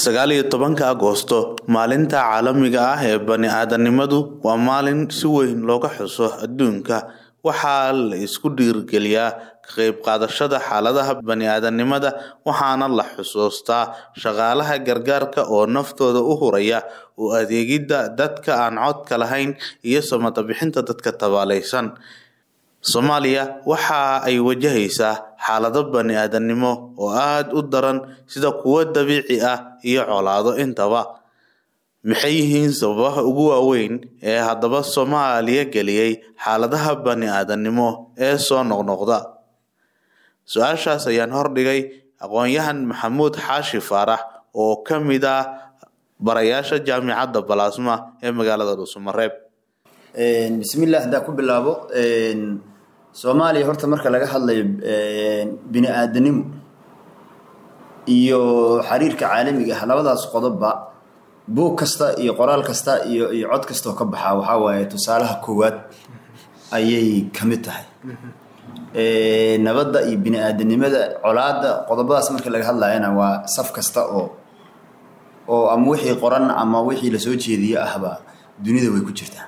sagaal iyo tobanka agoosto maalinta caalamiga ah ee bani-aadanimadu waa maalin si weyn looga xuso adduunka waxaa la isku dhiirigeliyaa ka qayb qaadashada xaaladaha bani-aadanimada waxaana la xusuustaa shaqaalaha gargaarka oo naftooda u huraya u adeegidda dadka aan codka lahayn iyo samata bixinta dadka tabaalaysan soomaaliya waxa ay wajahaysaa xaalado bani-aadanimo oo aada u daran sida kuwo dabiici ah iyo colaado intaba maxay yihiin sababaha ugu waaweyn ee haddaba soomaaliya geliyey xaaladaha bani-aadanimo ee soo noqnoqda su-aashaas ayaan hordhigay aqoon-yahan maxamuud xaashi faarax oo ka mid ah barayaasha jaamicadda balaasma ee magaalada dhuusamareeb bismillah haddaa ku bilaabo soomaaliya horta marka laga hadlayo bini-aadanimo iyo xiriirka caalamiga ah labadaas qodobba buug kasta iyo qoraal kasta iyo iyo cod kastaoo ka baxaa waxaa waaye tusaalaha koowaad ayay ka mid tahay nabadda iyo bini-aadanimada colaada qodobadaas marka laga hadlayana waa saf kasta oo oo ama wixii qoran ama wixii lasoo jeediye ahba dunida way ku jirtaa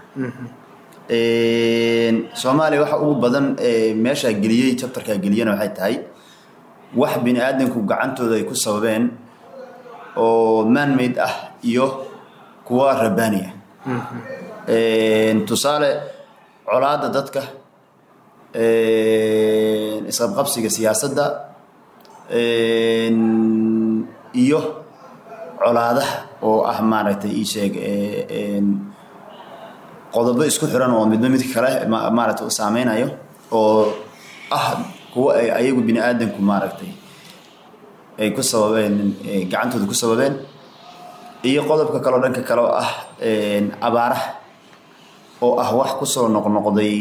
soomaaliya waxa ugu badan meeshaa geliyey jabtarkaa geliyana waxay tahay wax bini aadanku gacantooda ay ku sababeen oo manmade ah iyo kuwa rabbaani ah tusaale colaada dadka isqabqabsiga siyaasadda iyo colaadaha oo ah maaragtay ii sheeg qodobo isku xiran oo midba mid kale maaragtay u saameynayo oo ah kuwa ay ayagu bini aadanku maaragtay ay ku sababeen gacantooda ku sababeen iyo qodobka kaleo dhanka kale oo ah abaaraha oo ah wax kusoo noqnoqday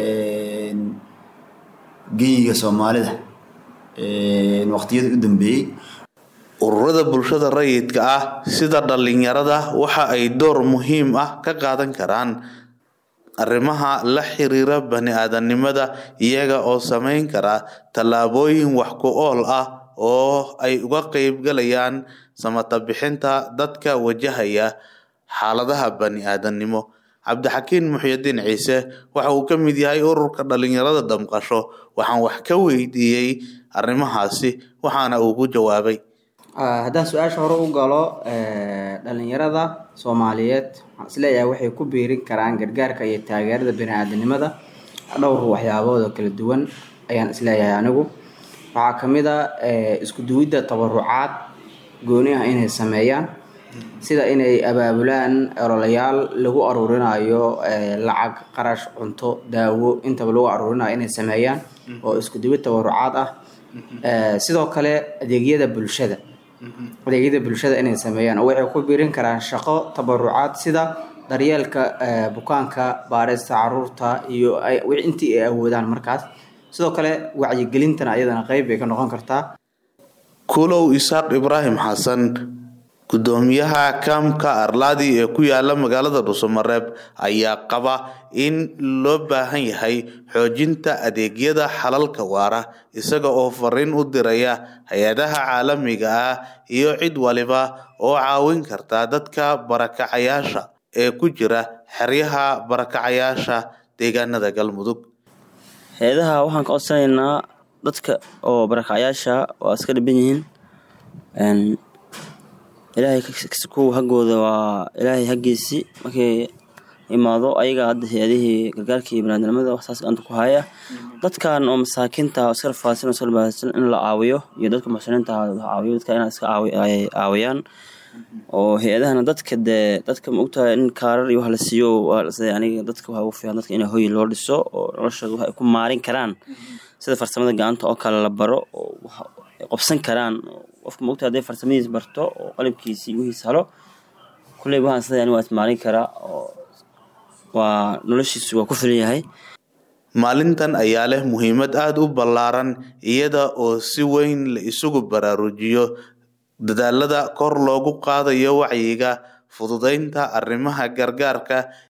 genyiga soomaalida waqtiyada u dambeeyey ururada bulshada rayidka ah sida dhalinyarada waxa ay door muhiim ah ka qaadan karaan arrimaha la xiriira bani-aadanimada iyaga oo sameyn kara tallaabooyin wax ku ool ah oo ay uga qeybgalayaan samata bixinta dadka wajahaya xaaladaha bani-aadanimo cabdixakiin muxyidiin ciise waxa uu ka mid yahay ururka dhalinyarada damqasho waxaan wax ka weydiiyey arrimahaasi waxaana uu ku jawaabay haddaan su-aasha hore u galo dhalinyarada soomaaliyeed waxaan isleeyahay waxay ku biirin karaan gargaarka iyo taageerada bani-aadanimada dhowr waxyaabood oo kala duwan ayaan isleeyahay anigu waxaa kamid a isku duwidda tabarucaad gooni ah inay sameeyaan sida inay abaabulaan ololayaal lagu aruurinayo lacag qarash cunto daawo intaba lagu aruurinayo inay sameeyaan oo isku duwid tabarucaad ah sidoo kale adeegyada bulshada adeegyada bulshada inay sameeyaan oo waxay ku biirin karaan shaqo tabarucaad sida daryeelka bukaanka baarista caruurta iyo intii ay awoodaan markaas sidoo kale wacyigelintana ayadana qeyb bay ka noqon kartaa kulow isaaq ibraahim xasan gudoomiyaha kaamka arlaadi ee ku yaala magaalada dhuusamareeb ayaa qaba in loo baahan yahay xoojinta adeegyada xalalka waara isaga oo fariin u diraya hay-adaha caalamiga ah iyo cid waliba oo caawin karta dadka barakacayaasha ee ku jira xeryaha barakacayaasha deegaanada galmudug hay-adaha waxaan ka codsanaynaa dadka oo barakacayaasha waa iska dhiban yihiin ilaahay kuwa haggooda waa ilaahay haggiisii markay imaado ayaga hadda hay-adihii gargaarka iyo banaadamnimada waxsaas gacanta ku haya dadkan oo masaakiinta iska rafaadsan oo iska dhibaataysan in la caawiyo iyo dadka muxsiniinta caawiyo dadka inaa iska caawiyaan oo hay-adahana dadka dee dadka ma ogtahay in kaarar iyo wax la siiyo aniga dadka waxaa ugu fiican dadka in hoy loo dhiso oo noloshooda wax ay ku maarin karaan sida farsamada gacanta oo kale la baro oo ay qobsan karaan qofka maogta haday farsamadiis barto oo qalabkiisii wihiis halo kulley waxaan sida ani waa ismaalin karaa oo waa noloshiisu waa ku filan yahay maalintan ayaa leh muhiimad aada u ballaaran iyada oo si weyn la isugu baraarujiyo dadaalada kor loogu qaadayo wacyiga fududeynta arrimaha gargaarka